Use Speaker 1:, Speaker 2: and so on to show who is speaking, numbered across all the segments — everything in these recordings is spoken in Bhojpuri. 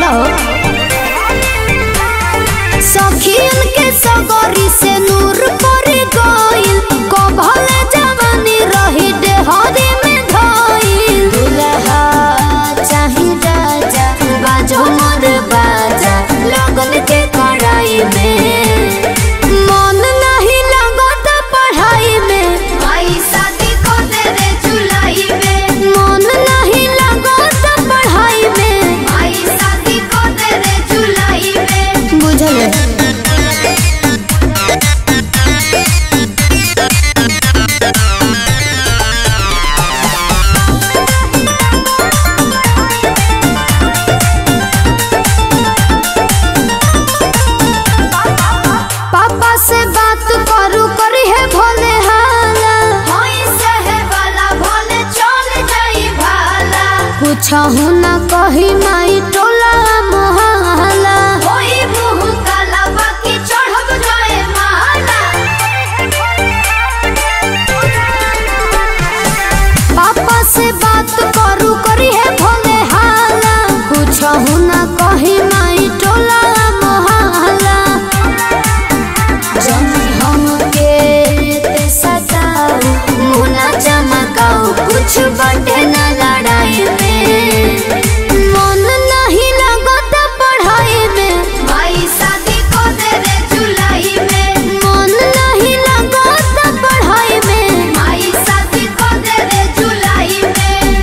Speaker 1: बोला हो सखियन के सगरी से नूर पर गइल कभले जवानी रही डेहरी में धइल दुल्हा चाही राजा बाजो मोर बाजा लगन के कड़ाई में मन नहीं लगत पढ़ाई में
Speaker 2: आई शादी को दे रे जुलाई में
Speaker 1: मन नहीं लगत पढ़ाई में
Speaker 2: आई शादी को दे रे जुलाई में
Speaker 1: बुझल पापा से बात करू करी है भोले हाला
Speaker 2: होई सहे वाला भोले चल जाई भाला
Speaker 1: कुछ ना कही माई टोला मोहला
Speaker 2: होई मुंह काला बाकी चढ़ब जाए माला
Speaker 1: पापा से बात करू करी है भोले हाला कुछ ना कही माई टोला मोहला जब हमके ते सताओ मुना चमकाओ कुछ बटे न लड़ाई में मन नहीं लगत पढ़ाई में
Speaker 2: आई शादी को दे रे जुलाई में
Speaker 1: मन नहीं लगत पढ़ाई में
Speaker 2: आई शादी को दे रे जुलाई में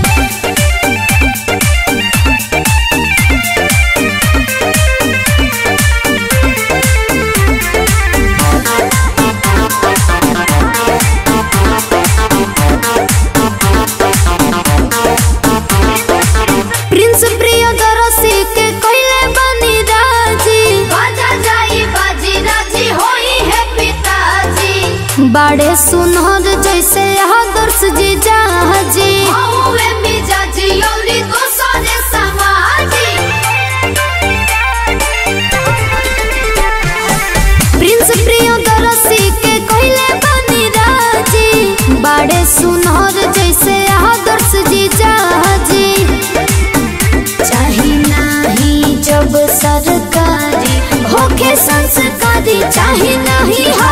Speaker 1: प्रिंस प्रियदर्शी के कइले बनी राजी
Speaker 2: बाजा जाई बाजी राजी होई है पिताजी
Speaker 1: बाड़े सुनहर जैसे आदर्श जी जाजी
Speaker 2: हौवे मिजाजी औरी दोसरे समाजी
Speaker 1: प्रिंस प्रियदर्शी के कइले बनी राजी बाड़े सुनहर जैसे आदर्श जी जाजी चाही नाही जब सरकारी होके संस्कारी चाही नहीं